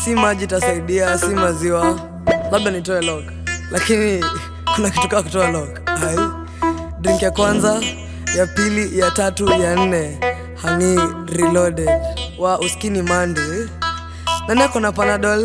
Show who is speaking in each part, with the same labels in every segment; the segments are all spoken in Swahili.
Speaker 1: si maji itasaidia, si maziwa, labda nitoe lock, lakini kuna kitu kaa kutoa lock. Hai, drink ya kwanza, ya pili, ya tatu, ya nne, hani reloaded wa uskini mande nani ako na panadol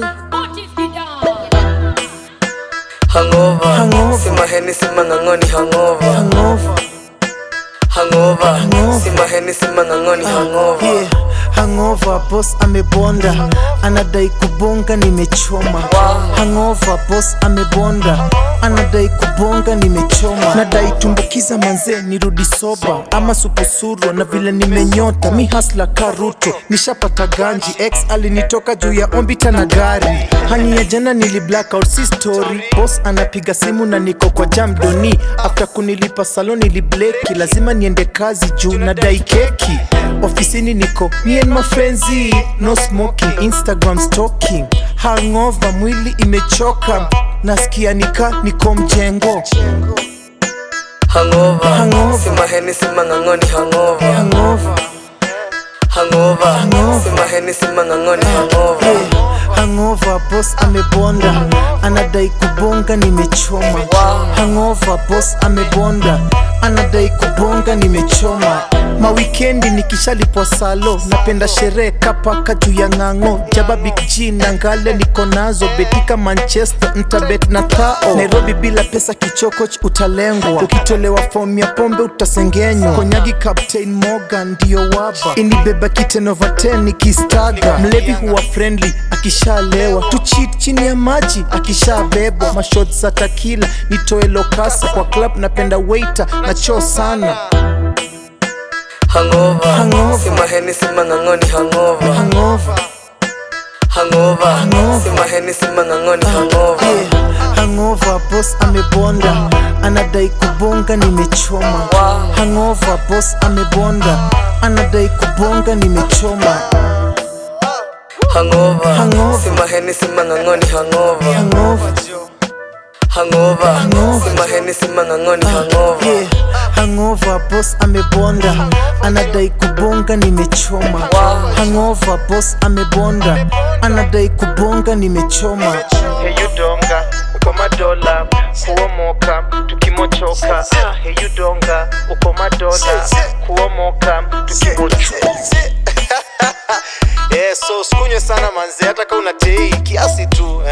Speaker 1: hangover,
Speaker 2: Hangover.
Speaker 1: si maheni si mang'ang'oni hangover
Speaker 2: Hangover,
Speaker 1: hangover,
Speaker 2: Hangover.
Speaker 1: si maheni si mang'ang'oni hangover
Speaker 2: yeah. Hangover, boss amebonda, anadai kubonga, nimechoma. Hangover, boss amebonda, anadai kubonga, nimechoma. Nadai tumbukiza manze, nirudi soba ama supusuru, na vile nimenyota mi hasla karuto, nishapata ganji. Ex alinitoka juu ya ombita na gari, hani ya jana nili blackout, si story. Boss anapiga simu na niko kwa jam doni, after kunilipa salon nilibleki, lazima niende kazi juu nadai keki. Ofisini niko me and my frenzy, no smoking, Instagram stalking. Hangover, mwili imechoka, nasikia nika niko mjengo.
Speaker 1: hangover,
Speaker 2: Hangover.
Speaker 1: si maheni si mang'ang'oni hangover
Speaker 2: Hangover,
Speaker 1: hangover,
Speaker 2: Hangover.
Speaker 1: si maheni si mang'ang'oni hangover
Speaker 2: yeah. Hangover, boss amebonda, anadai kubonga, nimechoma. Hangover, boss amebonda, anadai kubonga, nimechoma. Mawikendi nikishalipwa salo, napenda sherehe kapaka juu ya ng'ang'o. Jaba Big G na ngale niko nazo, betika Manchester ntabet na thao. Nairobi bila pesa kichokoch utalengwa, ukitolewa fomu ya pombe utasengenywa. Konyagi Captain Morgan ndio waba, inibeba kiten over 10 nikistaga. Mlevi huwa friendly akishalewa, tu cheat chini ya maji akishabebwa. Mashot za takila nitoe lokasa kwa club, napenda waiter na choo sana.
Speaker 1: hangover,
Speaker 2: Hangover.
Speaker 1: si maheni si mang'ang'oni hangover
Speaker 2: Hangover,
Speaker 1: hangover,
Speaker 2: Hangover.
Speaker 1: si maheni si mang'ang'oni hangover
Speaker 2: yeah. Hangover, boss amebonda, anadai kubonga, nimechoma. Hangover, boss amebonda, anadai kubonga, nimechoma.
Speaker 1: hangover,
Speaker 2: Hangover.
Speaker 1: si maheni si mang'ang'oni hangover
Speaker 2: Hangover,
Speaker 1: hangover,
Speaker 2: Hangover.
Speaker 1: si maheni si mang'ang'oni hangover
Speaker 2: yeah. Hangover, boss amebonda, anadai kubonga, nimechoma. Hangover, boss amebonda, anadai kubonga, nimechoma.
Speaker 3: Heyu donga uko madola kuomoka tukimochoka ah, heyu donga uko madola kuomoka tukimochoka yeah, so sikunywe sana manze hata kama una tei kiasi tu